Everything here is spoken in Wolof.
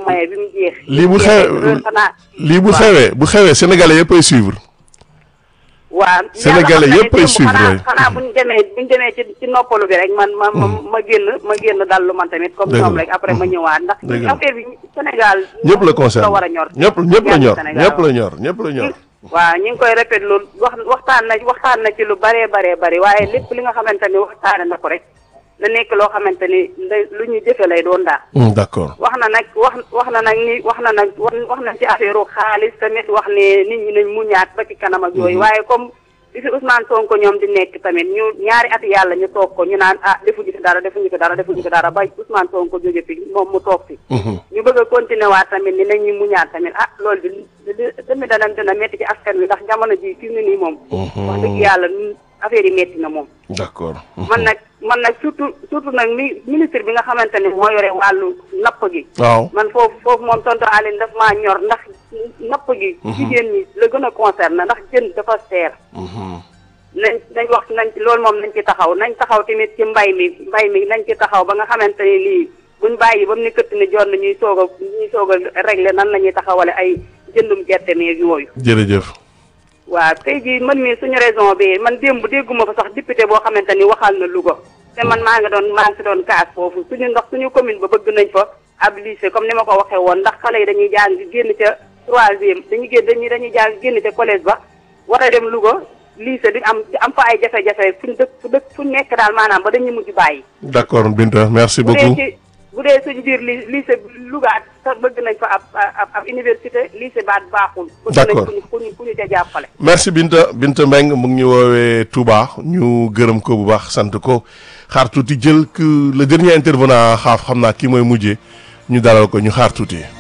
maye bi mu jeex. lii bu xewee xanaa. lii bu xewee bu xewee sénégalais yëpp ay suivre. waa Sénégalais yàlla xam na ne yëpp ay démb suivre, xanaa oui. xanaa bu ñu demee bu ñu demee ci ci noppalu bi rek man ma ma ma génn ma génn dallu man tamit comme Dëgg ñoom la. rek après ma ñëwaat ndax Dëgg la. affaire bi Sénégal ñëpp la concerne la war a ñor ñëpp ñëpp la ñor Sénégal ñëpp la ñor ñëpp la ñor. waaw ñu ngi koy répété loolu wax waxtaan na waxtaan na ci lu baree baree bari waaye lépp li nga xamante ni waxtaane na ko rek na nekk loo xamante ni nday lu ñu jëfe lay doon daal Hmm, d'accord wax na nag wax wax na nag ni wax na nag wax wax na ci affaire xaalis tamit wax ne nit ñi nañ muñaat ba ci kanam ak yooyu waaye comme bi fi Ousmane Sonko ñoom di nekk tamit ñu ñaari at yàlla ñu toog ko ñu naan ah defuñu fi dara defuñu fi dara defuñu fi dara ba Ousmane Sonko jóge fi moom mu toog fi Mhm. ñu bëgg a continuer waat tamit ni nañ ñu muñaat tamit ah loolu bi tamit dana dina métti ci askan wi ndax jamono ji fi mu ne nii moom wax dëgg yàlla ñun affaire yi métti na moom d'accord. man nag man nag surtout surtout nag mi ministre bi nga xamante ne moo yore wàllu napp gi waaw man foofu foofu moom tonton Aline daf maa ñor ndax napp gi jigéen ñi la gën a concerné ndax jën dafa seer Mhm. nañ nañ wax nañ ci loolu moom nañ ci taxaw nañ taxaw tamit ci mbay mi mbay mi nañ ci taxaw ba nga xamante ne lii buñ bàyyi ba mu ni këtt ni jot na ñuy soog a ñuy soog a régler nan la ñuy taxawale ay jëndum gerte meeg yooyu jërëjëf. waaw tey jii man mii suñu raison bi man démb dégguma fa sax député boo xamante ni waxal na Louga te man maa ngi doon maa ngi si doon kaas foofu suñu ndax suñu commune ba bëgg nañ fa ab lycée comme ni ma ko waxee woon ndax xale yi dañuy jàng génn ca troisième dañuy génn dañuy dañuy jàng génn ca collège ba war a dem Louga lycée di am di am fa ay jafe-jafe fuñ dëkk fu dëkk fu nekk daal maanaam ba dañuy mujj bàyyi d'accord Binta merci bu dee beaucoup. ci bu dee suñu biir li lycée Louga sax bëgg nañ fa ab ab ab université lycée baat baaxul bëgg nañ D'accord. ku ñu ku ñu ku ñu ca jàppale merci Binta Binta Mbengue mu ngi ñu woowee Touba ñu gërëm ko bu baax sant ko xaar tuuti jël que le dernier intervenant xaaf xam naa kii mooy mujjee ñu dalal ko ñu xaar tuuti.